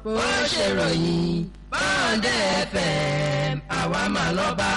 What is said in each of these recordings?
bó ṣe ròyìn bọ́ǹdẹ̀ fm àwa máa lọ bá.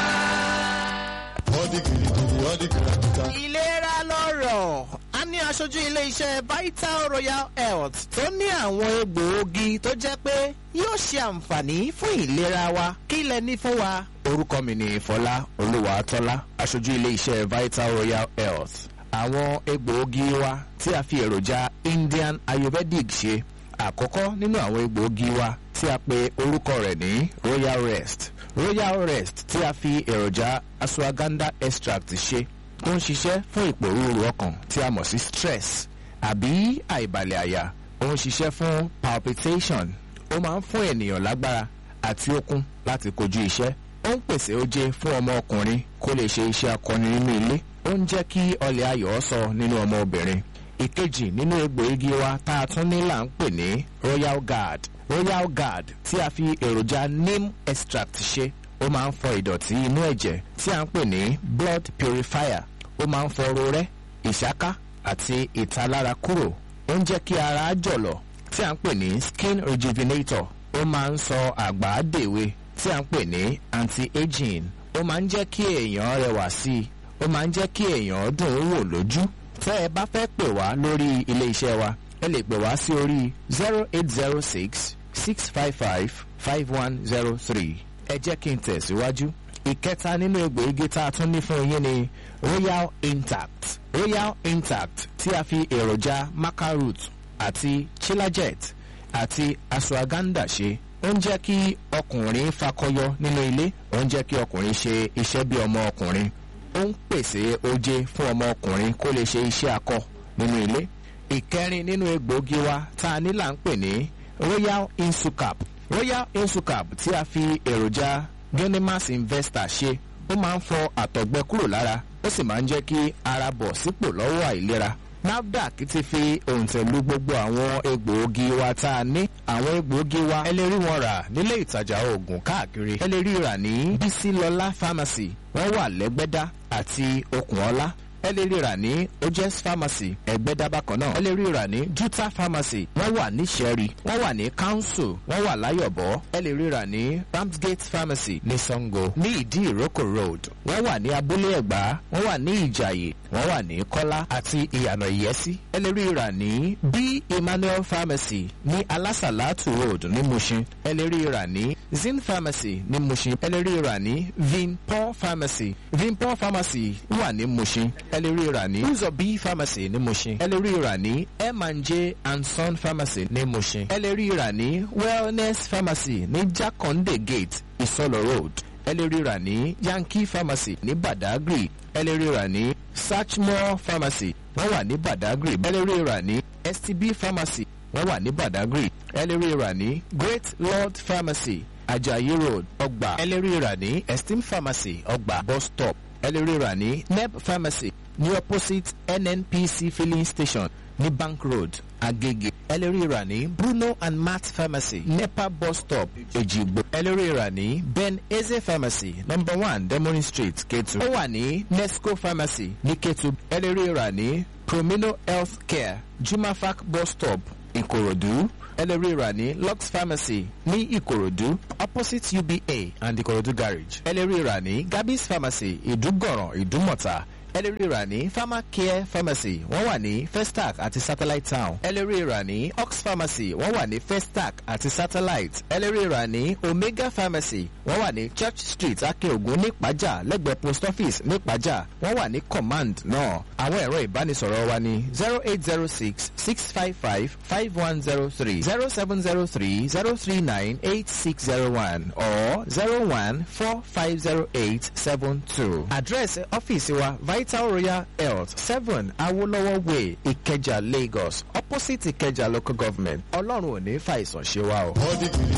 ọdí kìrìkìrì ọdí kìrìkìtà. ìlera lọ́rọ̀ a ní aṣojú ilé-iṣẹ́ vital royal health tó ní àwọn egbòogi tó jẹ́ pé yóò ṣe àǹfààní fún ìlera wa kí lẹ ní fún wa. orúkọ mi ni fọlá olúwàtọ́lá aṣojú ilé-iṣẹ́ vital royal health àwọn egbòogi wa tí a fi èròjà indian ayurvedic ṣe àkọ́kọ́ nínú àwọn egbòogi wa tí a pe orúkọ rẹ̀ ní royal rest royal rest tí a fi èròjà ashwagandha extract ṣe tó ń ṣiṣẹ́ fún ìpòrúurú ọkàn tí a mọ̀ sí stress àbí àìbalẹ̀ àyà ó ń ṣiṣẹ́ fún palpitation ó máa ń fún ènìyàn lágbára àti okun láti kojú iṣẹ́ ó ń pèsè oje fún ọmọ ọkùnrin kó lè ṣe iṣẹ́ akọni nínú ilé ó ń jẹ́ kí ọlẹ̀ ayọ̀ sọ nínú ọmọ obìnrin ìkejì nínú egbòogi wa tá a tún ní là ń pè ní royal guard royal guard tí a fi èròjà neem extract ṣe ó máa ń fọ ìdọ̀tí inú ẹ̀jẹ̀ tí a ń pè ní blood purifier ó máa ń fọ rorẹ́ ìṣáká àti ìtalára kúrò ó ń jẹ́ kí ara jọ̀lọ̀ tí a ń pè ní skin rejuvenator ó máa ń sọ àgbà dèwe tí a ń pè ní anti-aging ó máa ń jẹ́ kí èèyàn rẹwà sí i ó máa ń jẹ́ kí èèyàn dùn ún wò lójú tẹ́ ẹ bá fẹ́ pè wá lórí ilé iṣẹ́ wa ẹ lè pè wá sí orí zero eight zero six six five five five one zero three ẹ jẹ́ kí n tẹ̀síwájú. ìkẹta nínú egbòogi tá a tún ní fún yín ni royal intact royal intact tí a fi èròjà macaroot àti chilajet àti ashwagandha ṣe ó ń jẹ́ kí ọkùnrin fakọyọ nínú ilé ó ń jẹ́ kí ọkùnrin ṣe iṣẹ́ bí ọmọ ọkùnrin ó ń pèsè oje fún ọmọ ọkùnrin kó lè ṣe iṣẹ́ akọ nínú ilé ìkẹrin nínú egbòogi wa tá a ní là ń pè ní royal insucap royal insucap tí a fi èròjà genimas investor ṣe ó máa ń fọ àtọ̀gbẹ kúrò lára ó sì máa ń jẹ́ kí ara bọ̀ sípò lọ́wọ́ àìlera nafdac ti fi òǹtẹ̀lú gbogbo àwọn egbòogi wa tá a ní àwọn egbòogi wa ẹ lè rí wọn rà nílé ìtajà oògùn káàkiri ẹ lè rí rà ní bísílọlá pharmacy wọ́n wà lẹ́gbẹ́dá àti okùnọlá ẹ lè rí rà ní ojes pharmacy ẹgbẹ́dá bákan náà ẹ lè rí rà ní juta pharmacy wọ́n wà ní sẹ́rí wọ́n wà ní council wọ́n wà láyọ̀bọ̀ ẹ lè rí rà ní ramsgate pharmacy ní sango ní ìdí ìrókò road wọ́n wà ní abúlé ẹ̀gbá wọ́n wà ní ìjàyè wọ́n wà ní kọ́lá àti ìyànà ìyẹ́sí ẹ lè rí rà ní b emmanuel pharmacy ní alásàlátù road ní mushin ẹ lè rí rà ní zin pharmacy ní mushin ẹ lè rí rà ní vinpol pharmacy vinpol pharmacy wà ní mushin ẹ lè rí rà ní uzob pharmacy ní mushin ẹ lè rí rà ní m&j and son pharmacy ní mushin ẹ lè rí rà ní wellness pharmacy ní jakonde gate ìsọlọ road ẹ lè rí rà ní yankee pharmacy ní badagry ẹ lè rí rà ní sachmore pharmacy wọ́n wà ní badagry ẹ lè rí rà ní stb pharmacy wọ́n wà ní badagry ẹ lè rí rà ní great lord pharmacy ajayi road ọgbà ẹ lè rí rà ní esteem pharmacy ọgbà bus stop ẹ lè rí rà ní neb pharmacy ní opposite nnpc filling station ní bank road agege ẹ lè rí rà ní bruno and matt pharmacy nepa bus stop ejigbo ẹ lè rí rà ní ben eze pharmacy number one demorin street ketu ó wà ní nesco pharmacy ní ketu ẹ lè rí rà ní promino health care jumafac bus stop ìkòròdú ẹ lè rí rà ní lux pharmacy ní ìkòròdú opposite uba and ìkòròdú garage ẹ lè rí rà ní gabis pharmacy ìdúgọ̀ràn ìdúmọ̀ta ẹ lè rí rà ní pharmacare pharmacy wọ́n wà ní festac àti satellite town ẹ lè rí rà ní ox pharmacy wọ́n wà ní festac àti satellite ẹ lè rí rà ní omega pharmacy wọ́n wà ní church street akeogun nípàjà lẹ́gbẹ̀ẹ́ post office nípàjà wọ́n wà ní command náà àwọn ẹ̀rọ ìbánisọ̀rọ̀ wa ní zero eight zero six six five five five one zero three zero seven zero three zero three nine eight six zero one or zero one four five zero eight seven two. àdírẹ́sì ọ́fíìsì wa vital royal health seven awolowo way ìkẹjà lagos opposite ìkẹjà local government ọlọ́run ò ní fàìsàn ṣe wa o. ọdí kìrìkìrì